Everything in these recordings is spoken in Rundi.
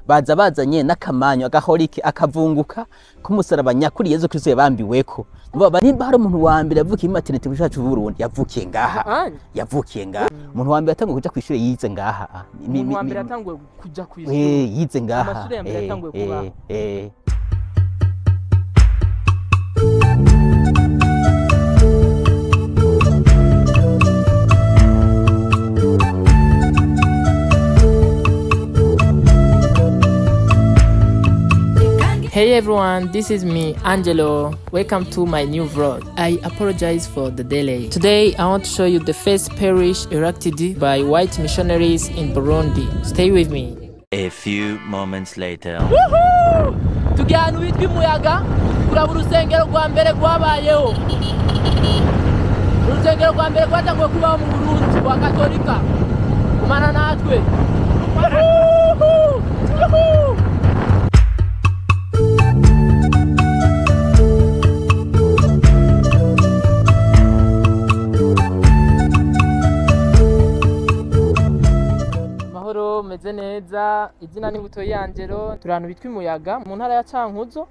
baza bazanye n'akamanyu agahorike akavunguka k'umusaraba nyakuri yezu kristo yabambiweko Nibo- nimba hari umuntu wa mbere yavukiye mu maternité mu cacu Burundi yavukiye ngaha anye yavukiye ngaha umuntu wa mbere yatanguye kuja kw'ishure yize ngaha Mi- umuntu mi- wa mbere mi- yatanguye kuja ku Eh, ishuri yize ngaha Amashure ya mbere Eh, yatanguye eh, kubaho. eh. Hey everyone, this is me, Angelo. Welcome to my new vlog. I apologize for the delay. Today, I want to show you the first parish erected by white missionaries in Burundi. Stay with me. A few moments later. tugiye ahantu bitwa imuyaga kuraba urusengero rwa mbere rwabayeho urusengero rwa mbere rwatanguye kubaho mu burundi rwa katolika kumana natwe Yuhu! Yuhu! mahoro meze neza izina ni buto yangero turi ahantu bitwa imuyaga mu ntara ya cankuzo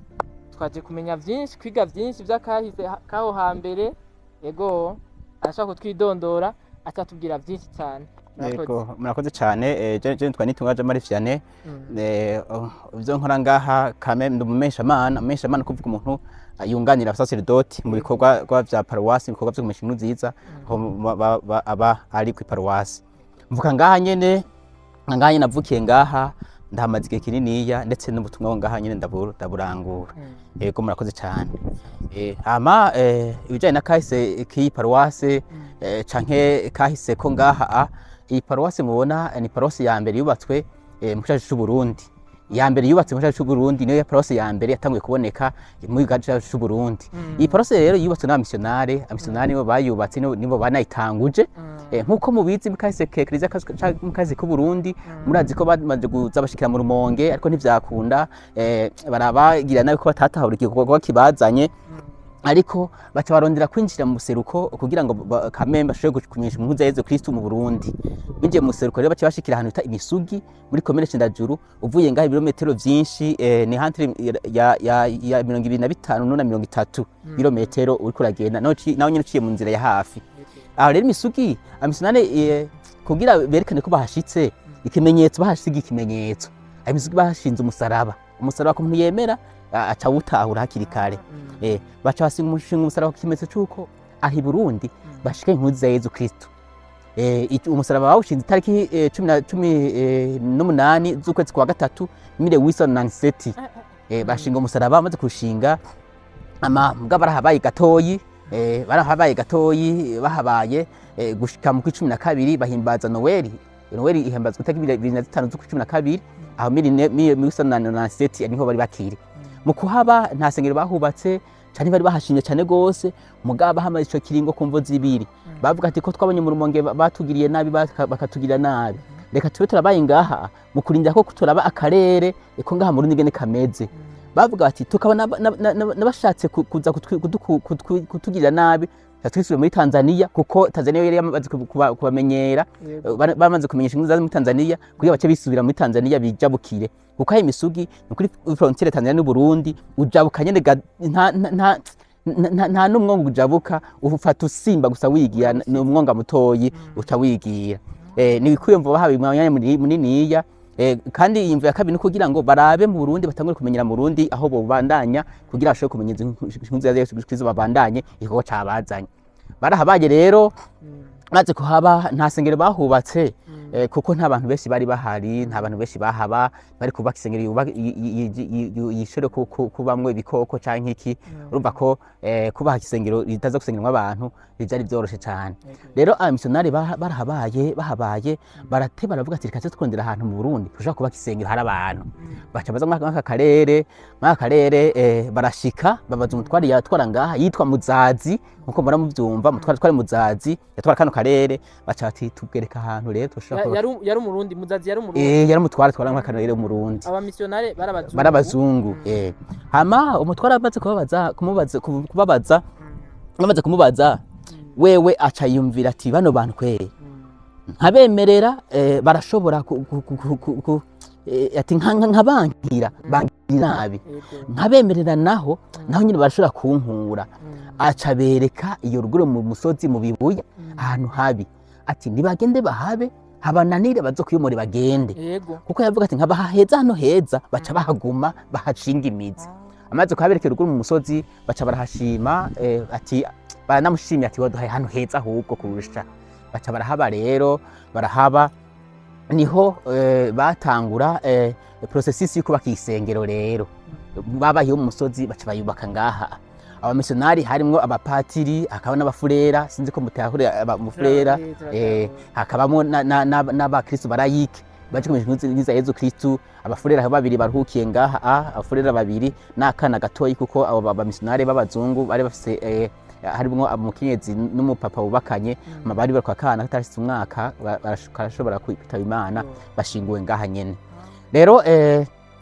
twaje kumenya byinshi kwiga byinshi by'akahise ha- k'aho hambere yego arashaka kutwidondora atatubwira byinshi cyane Murakoze. Yego, murakoze cyane eh, je je nitwa nitunga Jamari Vianney Mm. eh oh, ivyo nkora ngaha kame ndi umumesha mana umesha mana kuvuga umuntu yunganira abasaserdoti mu bikorwa rwa vya paruwasi ibikorwa vyo kumesha inkuru nziza aho ba- ba- ba- aba ari ku paruwasi mvuka ngaha nyene ngaha nyene navukiye ngaha ndahamaze igihe kininiya ndetse n'ubutumwa bwo ngaha nyene ndaburu- ndaburangura Mm. yego murakoze cyane Eh, hama eh, ibijyanye na kahise k'iyi paruwase eh, canke kahise ko ngaha a iyi paruwase mubona eh, ni paruwase ya mbere yubatswe eh, mu gihugu cy'u Burundi iya mbere yubatse mu gihugu cy'u Burundi niyo paruwase ya mbere yatanguye kuboneka mu gihugu cyacu cy'u Burundi iyi paruwase rero yubatswe n'abamisiyonare abamisiyonare nibo bayubatse nibo- nibo banayitanguje Eh, nk'uko mubizi mu kahise ke kiliziya kas- ca- mu kahise k'u Burundi murazi ko bamaze kuza bashikira mu rumonge ariko ntivyakunda eh, barabagira nabi ko batatahura igikorwa kibazanye ariko baca barondera kwinjira mu buseruko kugira ngo ba- kamembe bashobore kumenyesha inkuru za Yezu Kristo mu Burundi binjiye mu buseruko rero baca bashikira ahantu bita imisugi muri komine Cendajuru uvuye ngaho ibirometero vyinshi eh, ni hantire ya, ya, ya mirongo ibiri na bitanu no na mirongo itatu birometero uriko uragenda naho uci- naho nyene uciye mu nzira ya hafi aho rero imisugi amisonane eh, kugira berekane ko bahashitse ikimenyetso bahasiga ikimenyetso ayo misugi bahashinze umusaraba umusaraba ku muntu yemera a- aca awutahura hakiri kare eh, baca basinga umushinga umusaraba ku kimenyetso c'uko aha i Burundi bashika inkuru za Yezu Kristo eh, iki- umusaraba bawushinze itariki eh, cumi na- cumi eh, n'umunani z'ukwezi kwa gatatu mire Wilson Nanseti eh, bashinga umusaraba bamaze kurushinga ama mbwa barahabaye gatoyi eh, barahabaye gatoyi bahabaye eh, gushika mu kw'icumi na kabiri bahimbaza Noeli Noeli ihimbazwa itariki bibiri na zitanu z'ukw'icumi na kabiri aho miri ne- mi- Wilson na Nanseti niho bari bakiri mu kuhaba nta sengero bahubatse cyane bari bahashimye cyane gose mugaba bahamaze ico kiringo ku mvo zibiri bavuga ati ko twabonye mu rumonge ba- batugiriye nabi baka- bakatugirira nabi reka tube turabaye ngaha mu kurindira ko turaba akarere ko ngaha mu rundi ngene kameze bavuga bati tukabona na- na- na- n'abashatse ku- kuza kutwi- kuduku- kutwi- kutugirira nabi twisubire muri Tanzania kuko Tanzania yari yamaze kuba- kuba- kubamenyera Yego. Ba- bamaze kumenyesha inkuru zaza muri Tanzania kugira bace bisubira muri Tanzania bijabukire kuko ayo misugi ni kuri frontiere Tanzania n'u Burundi ujabuka nyene ga- nta nta- nta nta- nta n'umwonga ujabuka ufata usimba gusa wigira ni umwonga mutoyi uca wigira eh, ni kwiyumva bahawe umwanya muri- muniniya eh, kandi iyi mvu ya kabiri ni kugira ngo barabe mu Burundi batangure kumenyera mu Burundi aho bobandanya kugira bashobore kumenya izo inkuru za Yesu Kristo babandanye igikorwa cabazanye barahabaye rero maze kuhaba nta sengero bahubatse eh, kuko nta bantu benshi bari bahari nta bantu benshi bahaba bari kubaka isengero yuba- yi- yi- yi- yi- yishore ku- ku- kubamwo ibikoko canke iki urumva ko eh, kubaha isengero ritaza gusengerwamo abantu byari byoroshe cyane rero abamisiyonari baha- barahabaye bahabaye barate baravuga ati reka tuze twondera ahantu mu Burundi dushobora kubaka isengero hari abantu baca baza muri aka karere muri aka karere eh, barashika babaza umutwari yatwara ngaha yitwa Muzazi nkuko mura muvyumva umutwari twari Muzazi yatwara kano karere baca bati tubwereka ahantu rero dushobora Ya- kuba- yari yari umurundi muzazi yari umurundi eh yari umutwari twara muri aka karere w'umurundi abamisiyonare barabazungu barabazungu eh hama umutwara amaze kubabaza kumubaza kubu- kubabaza amaze kumubaza wewe aca yumvira ati bano bantu kwere nkabemerera eh, barashobora ku- ku- ku- ku- ku- ku- eh, ati nka- nka- nkabankira bankira nabi Yego. nkabemerera naho naho nyine barashobora kunkura Mm. aca bereka iyo ruguru mu musozi mu bibuye Mm. ahantu habi ati nibagende bahabe habananire bazo kwiyomore bagende Yego. kuko yavuga ati nkabaha heza hano heza baca bahaguma bahashinga imizi amaze kuhaberekera ruguru mu musozi baca barahashima eh, ati baranamushimye ati waduhaye hano heza ahubwo kurusha baca barahaba rero barahaba niho eh, batangura eh, processus yo kubaka isengero rero babaye mu musozi baca bayubaka ngaha abamisiyonari harimwo abapatiri hakaba n'abafurera sinzi ko mutahure abafurera eh, hakabamo na- na- na- n'abakristu barayike baje kumenya inkuru nziza ya Yezu Kristu abafurera babiri baruhukiye ngaha ah, abafurera babiri n'akana gatoyi kuko abo ba- bamisiyonari b'abazungu bari bafise eh, harimwo umukenyezi n'umupapa bubakanye Mm. bari bari kwa kana katarashitse umwaka ba- barash- karashobora kwitaba imana bashinguwe ngaha nyene rero eh,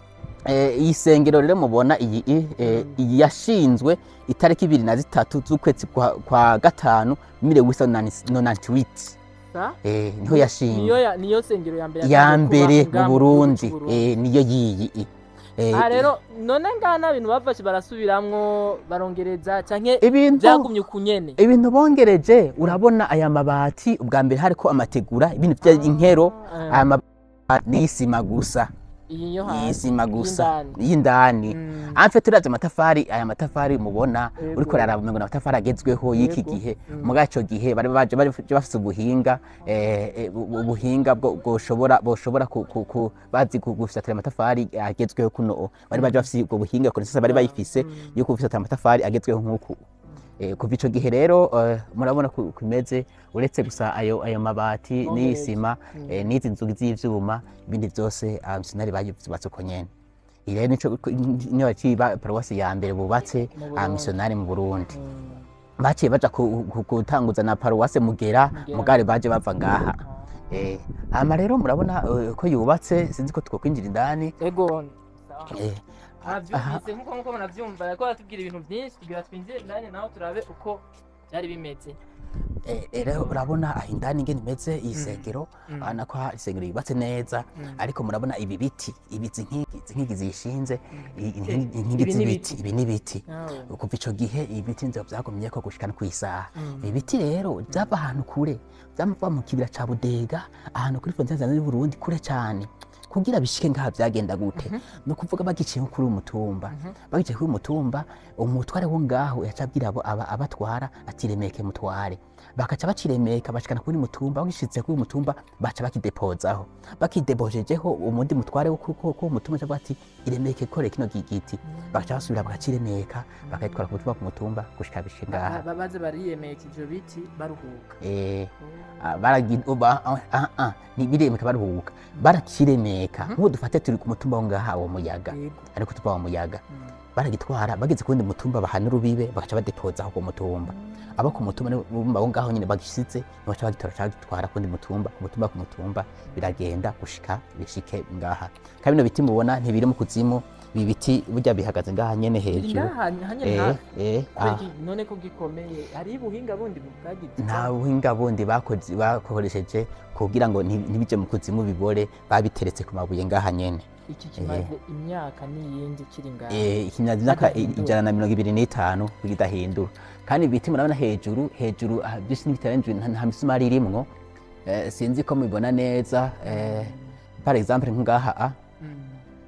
eh, iyi sengero rero mubona iyi i- eh, Mm. iyi yashinzwe itariki ibiri na zitatu z'ukwezi kwa, kwa gatanu mille wisa nonantiwiti Sa? eh, niho niyo yashinzwe ya- niyo sengero ya mbere ya yatangiye mbere kuba mu ngaha burundi gihugu c'u Burundi. eh, niyo yiyi i. Eh, aha rero none ngaha nta bintu bafashe barasubiramwo barongereza canke ibintu vyagumye uku nyene ibintu bongereje urabona aya mabati ubwa mbere hariko amategura ibintu vya inkero Eh, aya mabati n'isima gusa iyi yo hasi y'isima gusa y'indani. y'indani Mm. amfe turazi amatafari aya matafari mubona Yego. uriko raraba umengo n'amatafari agezweho y'iki Yego. gihe Mm. muri ico gihe bari baje bari bafise ubuhinga eh, eh, bu- ubuhinga bwo bwoshobora boshobora ku- ku- ku- bazi gu- gufisatira amatafari agezweho kuno bari baje bafise ubwo buhinga kuri sasa bari bayifise Mm. yo gufisatira amatafari agezweho nk'uku Eh, kuva ico gihe rero eh, murabona ku- kumeze uretse gusa ayo ayo mabati Bongereje. n'isima Mm. eh, n'izi nzugi z'ivyuma ibindi vyose abamisiyonari bayubatse uko nyene iyi rero nico niyo yaciye iba paruwasi ya mbere bubatse Mu Burundi. abamisiyonari mu Burundi Mm. baciye baja ku- ku- gutanguza na paruwase mugera Mugera. mugare baje bava ngaha eh, hama rero murabona eh, ko yubatse sinzi ko twokwinjira indani ego eh, mwavyumvise nkuko nkuko munavyumva yariko aratubwira ibintu vyinshi tugira twinjire indani naho turabe uko vyari bimeze eh, eh, rero urabona aho indani ingene imeze iyi Mm. sengero Mm. urabona ko isengero yubatse neza Mm. ariko murabona ibi biti ibi izi nkingi izi nkingi zishinze i- inkingi Eh, inkingi ibi ni z'ibiti ibiti. ibi ni ibiti Aho. kuva ico gihe ibiti nzira vyagumye ko gushika no kw'isaha Mm. ibi biti rero vyava ahantu kure vyava mu kibira ca budega ahantu kuri frontiere y'u Burundi kure cane kugira bishike ngaha vyagenda gute no kuvuga bagiciye nko kuri uyu mutumba bagiciye kuri uyu mutumba umutware wo ngaho yaca abwira abo aba- abatwara ati remeke mutware bakaca baciremeka bashikana kuri mutumba bagishitse kuri uyu mutumba baca bakidepozaho bakidepojejeho umundi mutware wo kuri uwo mutumba aca avuga ati iremeke kore kino gigiti bagaca basubira bakaciremeka bakayitwara ku mutumba ku mutumba gushika bishike ngaha Ba- ba- baze bariyemeka ivyo biti baruhuka eh ah, baragi uba ah, ah, ah, ni biremeka baruhuka barakiremeka nk'ubu dufate turi ku mutumba wo ngaha wo muyaga Yego. ariko tuva wa muyaga Mm. baragitwara bageze ku wundi mutumba bahana urubibe bagaca badepozaho ku mutumba abo ku mutumba ni bumva aho ngaho nyine bagishitse baca bagitora bagitwara ku wundi mutumba ku mutumba ku mutumba biragenda gushika bishike ngaha kandi bino biti mubona ntibiri mu kuzimu ibi biti burya bihagaze ngaha nyene Biri hejuru ngaha hanyene eh hafi eh Kubera ah. iki? none ko gikomeye hari ubuhinga bundi bwagize nta buhinga bundi bakoze bakoresheje kugira ngo nti- ntibije mu kuzimu bibore babiteretse ku mabuye ngaha nyene iki kimaze imyaka n'iyindi kiri ngaha Eh, ikimaze imyaka Hadahindura. ijana na mirongo ibiri n'itanu bidahindura kandi ibiti murabona hejuru hejuru ah, byinshi n'ibitarenze nta nta misumari irimwo Eh, sinzi ko mubibona neza eh, par exemple nk'ngaha ah, Mm.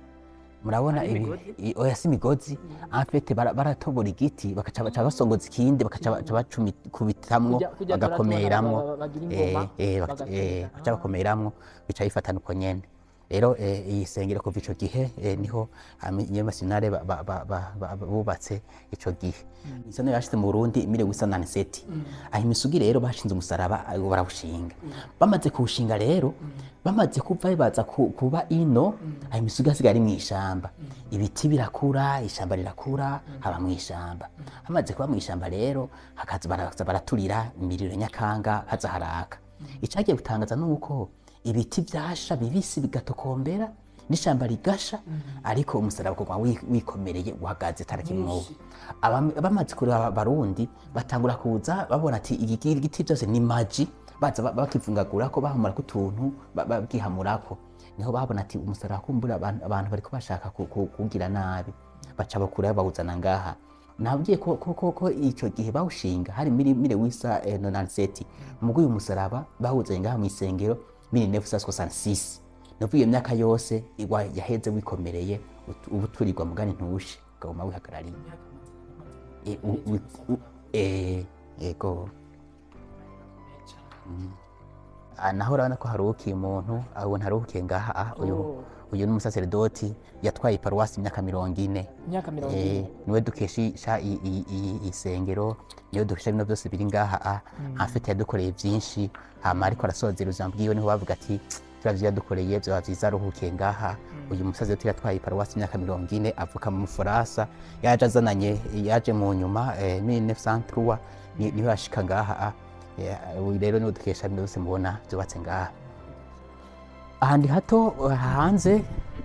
murabona Hari ibi imigozi? i- oya si imigozi afete baratobora igiti bakaca baca basongoza ikindi bakaca baca bacumikubitamwo Kujya- kujya bagakomeramwo turatora ba- ba- bagira eh, ingoma, eh, baka- bagatera. eh, baca Ah. bakomeramwo bica bifatana uko nyene rero eh, iyi sengero kuva ico gihe eh, niho abanyamasinare bubatse ico gihe izo niyo yashize mu Burundi mille huit cent nane-sept aho imisugi rero bashinze umusaraba eh, barawushinga bamaze kuwushinga rero bamaze kuva baza ku- kuba ino ayo imisugi hasigaye ari mw'ishamba ibiti birakura ishamba rirakura haba mw'ishamba hamaze kuba mw'ishamba rero hakaza baraza baraturira imiriro nyakanga haza haraka icagiye gutangaza nuko ibiti vyasha bibisi bigatokombera n'ishamba rigasha ariko umusaraba ukaguma wi- wikomereye uhagaze tarakimwobo bamaze kureba abarundi batangura kuza babona ati iki giti byose ni maji baza ba- bakivungagurako bahamurako utuntu ba- babwihamurako niho babona ati umusaraba kumbura abantu, abantu bariko bashaka ku- ku- kugira nabi baca bakurayo bawuzana ngaha nabwiye ko, ko, ko, ko ico gihe bawushinga hari miri mire wisa eh, 97 mubwo uyu musaraba bawuzanye ngaha mw'isengero 1966 nuvuga iyo myaka yose igwa yaheze wikomereye ut- ubu turirwa mugani ntushe ukaguma wihagarariye E, u- u- u- eh, yego Ah, naho urabona ko haruhukiye umuntu abona haruhukiye ngaha ah, uyu Oh. uyu ni umusaseredoti yatwaye iparuwasi imyaka mirongo ine imyaka mirongo Eh, ine niwe dukesha i- i- i- isengero niwe dukesha bino byose biri ngaha ah, afite yadukoreye byinshi hama ariko arasozera ubuzima bwiwe niho bavuga ati turavyo yadukoreye vyoba vyiza aruhukiye ngaha uyu musaseredoti yatwaye iparuwasi imyaka mirongo ine avuka mu bufaransa yaje azananye yaje mu nyuma eh, 1903 ni- niho yashika ngaha ah. Eh, uyu rero niwe dukesha bino byose mubona vyubatse ngaha ahandi hato eh, hanze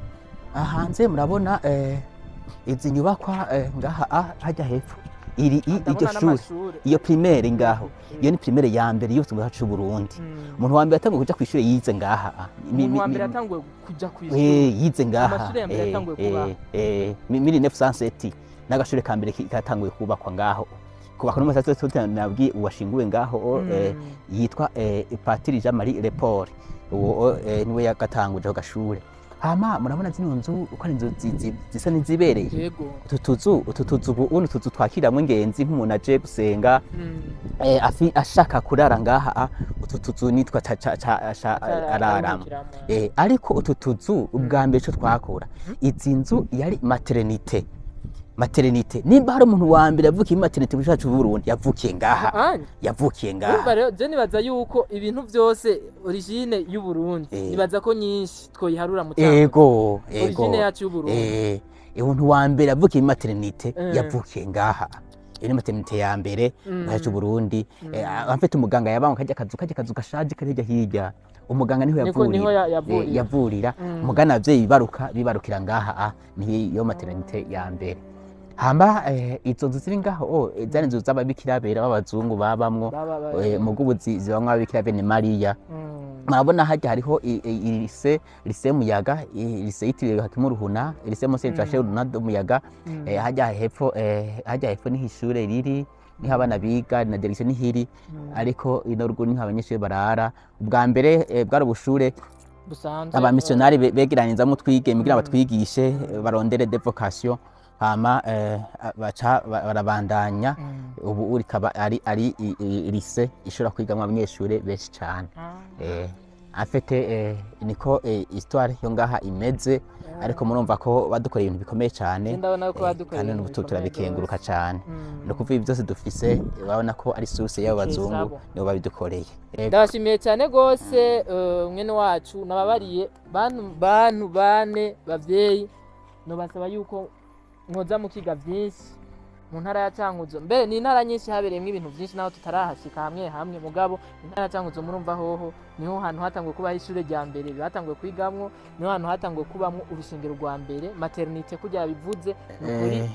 aha hanze murabona eh, izi nyubakwa eh, ngaha ah, hajya hepfo iri i- iryo ndabona shuri n'amashure iyo primaire ngaho iyo ni primaire ya mbere yose mu gihugu c'u Burundi Mm. umuntu wa mbere yatanguye kuja kw'ishure yize ngaha ah. Mi- umuntu wa mi- mbere mi- yatanguye kuja Eh, kw'ishuri yize ngaha Amashure ya mbere eh, yatanguye eh, kubaho. eh, mi- mili 1907 n'agashure ka mbere ki- katanguye kubakwa ngaho kubakwa n'umusaseredoti nabwiye uwashinguwe ngaho eh, Mm. yitwa eh, patiri jean marie lepore uwo eh, niwe yagatanguje ako gashure hama murabona zino nzu uko ari inzu zi- zi- zisa n'izibereye yego utu tuzu utu tuzu ubu ubu ni utuzu twakiramwo ingenzi nk'umuntu aje gusenga Mm. eh, afi- ashaka kurara ngaha ah, utu tuzu nitwa ca- ca- ca- ca- ararama Araruhukiramo. Eh, ariko utu tuzu ubwa mbere ico twakora izi nzu yari maternite maternite nimba hari umuntu wa mbere yavukiye muri maternite mu gihugu cacu c'Uburundi yavukiye ngaha Anye. yavukiye urumva ngaha rero je nibaza yuko ibintu vyose origine y'uburundi Eh. nibaza ko nyinshi twoyiharura mu Cankuzo. ego ego origine yacu y'uburundi eh umuntu wa mbere yavukiye muri maternite Eh. yavukiye ngaha iyo ni maternite ya mbere Mm. mu gihugu c'Uburundi afite umuganga yabanga kajya kazu kajya kazu gashaje kari hirya hirya umuganga niho Niko- niho yavurira ya- yavurira. Eh, yavurira Mm. umugana abavyeyi bibaruka bibarukira ngaha ah, niyo maternite ya mbere hamba eh, izo nzu ziri ngaho oh, eh, zari inzu z'ababikira bera b'abazungu babamwo Baba- ba- eh, mu bw'ubuzi zibamwo ababikira bene mariya Mm. murabona hajya hariho i- i- lise lise muyaga i- lise yitiriwe hakimu ruhuna lise mose jashe runado muyaga Mm. eh, hajya hepfo eh, hajya hepfo niho ishure riri niho abana biga na direction nihiri ariko ino ruguru niho abanyeshuri barara ubwa mbere eh, bwari ubushure busanzwe abamisiyonari be- begeranizamwo twige kugira batwigishe eh, barondere de vocation hama eh, baca ba- barabandanya Mm. ubu rikaba ari ari i- i- lise ishobora kwigamwo abanyeshuri benshi cane Ah. eh, afite eh, niko eh, histoire yo ngaha imeze ariko murumva ko badukoreye ibintu bikomeye cyane Je ndabona ko eh, badukoreye kandi ibintu n'ubu bikomeye turabikenguruka rwose. cyane Mm. ni ukuvuga ibi byose dufise urabona ko ari source y'abo bazungu Kisabo. nibo babidukoreye Ego. ndabashimiye cyane rwose eh, mwene wacu nababariye bantu bantu bane bavyeyi nobasaba yuko mwoza mukiga vyinshi mu ntara ya cankuzo mbere ni intara nyinshi habereyemwo ibintu vyinshi naho tutarahashika hamwe hamwe mugabo intara ya cankuzo murumva hoho niho hantu hatanguye kubaho ishure rya mbere batanguye kwigamwo niho hantu hatanguye kubamwo urushingiro rwa mbere maternite kurya bivuze ni ukuri Eh,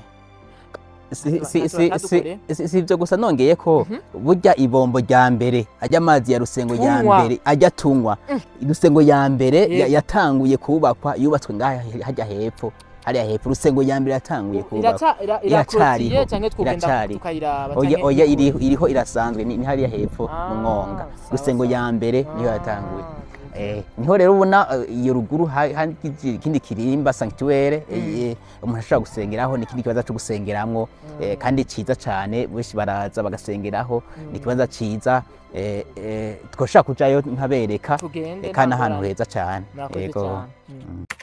si- Ntacyo si- si- batadukoreye. si- si- si ibyo gusa nongeye ko burya ibombo rya mbere ajya amazi ya rusengo ya Tunywa. mbere ajya tunywa rusengo ya mbere ya- Yego. yatanguye kubakwa yubatswe ngaha hajya hepfo hariya hepfo rusengo ya mbere yatanguye kubakwa iraca ira- Iracariho. irakorotiriye canke twogenda Iracariho. tukayiraba oya canke oya ikuru? iriho iriho irasanzwe ni ni hariya hepfo Ah, mu mwonga sawa, rusengo sawa. ya mbere niyo Ah, yatanguye okay. Eh, niho rero ubona eh, iyo ruguru ha- hari iki- ikindi kirimba sanctuaire eh, umuntu ashobora gusengeraho ni ikindi kibanza cyo gusengeramwo eh, kandi ciza cane benshi baraza bagasengeraho ni ikibanza ciza eh, eh, twoshobora kujayo nkabereka tugende eh, kandi nta ahantu ngorane. heza cane murakoze Yego. cyane Mm.